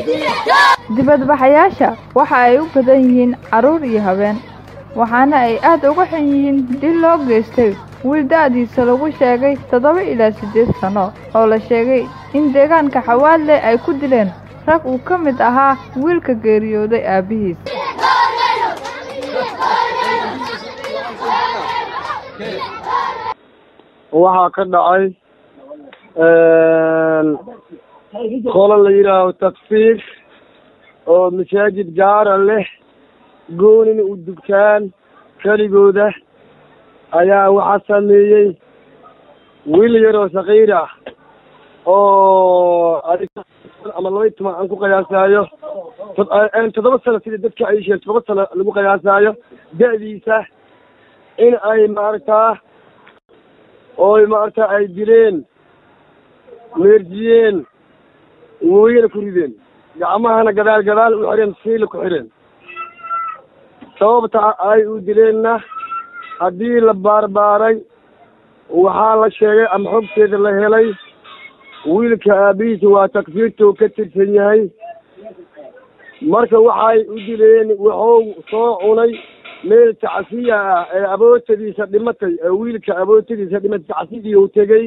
dibadbaxayaasha waxa ay u badan yihiin carruur iyo habeen waxaana ay aad uga xun yihiin dil loo geystay wiil da'diisa lagu sheegay toddoba ilaa siddeed sanno oo la sheegay in deegaanka xawaadle ay ku dileen rag uu ka mid ahaa wiilka geeriyooday aabbihiis waxaa ka dhacay qolo la yidhaaho takfiir oo masaajid gaara leh goonin u dugtaan keligooda ayaa waxaa sameeyey wiil yaroo sakiir ah oo ama laba iyo toban aan ku qiyaasaayo toddoba sano sida dadka ay sheeg toddoba sano lagu qiyaasaayo da'diisa in ay maaragtaa ooy maaragta ay dileen meerjiyeen wooyana ku rideen gacmahana gadaal gadaal u xireen siila ku xireen sababta ay u dileenna haddii la baarbaaray waxaa la sheegay ama xogteeda la helay wiilka aabihiisa waa takfiirtuu ka tirsan yahay marka waxay u dileen wuxuu soo cunay meel tacsiya ah ee abootadiisa dhimatay ee wiilka abootadiisa dhimatay tacsidii uu tegey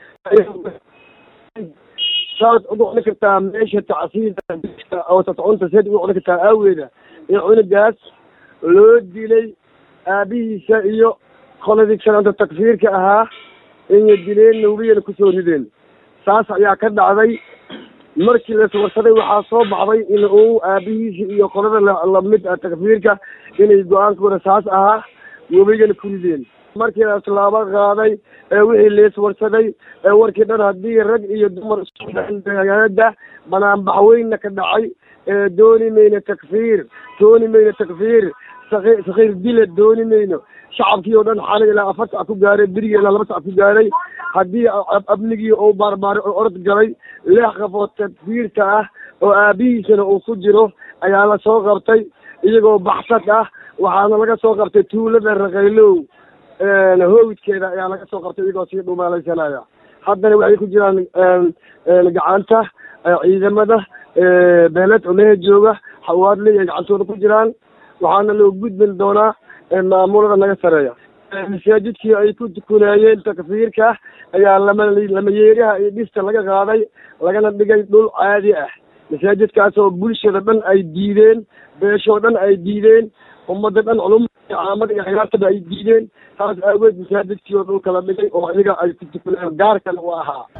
saad u cuni kartaa meesha tacsiyada oo tatcunta saad u cuni kartaa aaweeda in cunugaas loo dilay aabihiisa iyo qoladii kalanta takfiirka ahaa inay dileen nawbiyana kusoo rideen saas ayaa ka dhacday markii laiswarsaday waxaa soo baxday in uu aabihiisa iyo qolada lamid ah takfiirka inay go-aankooda saas ahaa webigana ku rideen markii la tallaabo qaaday ee wixii leiswarsaday ee warkii dhan haddii rag iyo dumar iskuda banaanbax weynna ka dhacay ee dooni mayno takfiir dooni mayno takfiir saki sakiir dila dooni mayno shacabkii oo dhan xalay ilaa afar sac ku gaaray berigi ilaa laba sac ku gaaray haddii abnigii uu baarbaaray oo orod galay lix qafood takfiirta ah oo aabihiisana uu ku jiro ayaa la soo qabtay iyagoo baxsad ah waxaana laga soo qabtay tuulada rakaylow howdkeeda ayaa laga soo qabtay iyagoo sii dhumaalaysanaya haddana waxay ku jiraan gacanta ciidamada beeled culehe jooga xawaadle ay gacantooda ku jiraan waxaana loo gudbin doonaa maamulada naga sareeya masaajidkii ay ku tukunaayeen takfiirka ayaa lama lama yeeraha iyo dhista laga qaaday lagana dhigay dhul caadi ah masaajidkaas oo bulshada dhan ay diideen beeshoo dhan ay diideen ummadda dhan culum caamada iyo khiyaartaba ay diideen taas aageed masaajidkii oo dhulka la dhigay oo iyaga ay ku tukunayeen gaarkana u ahaa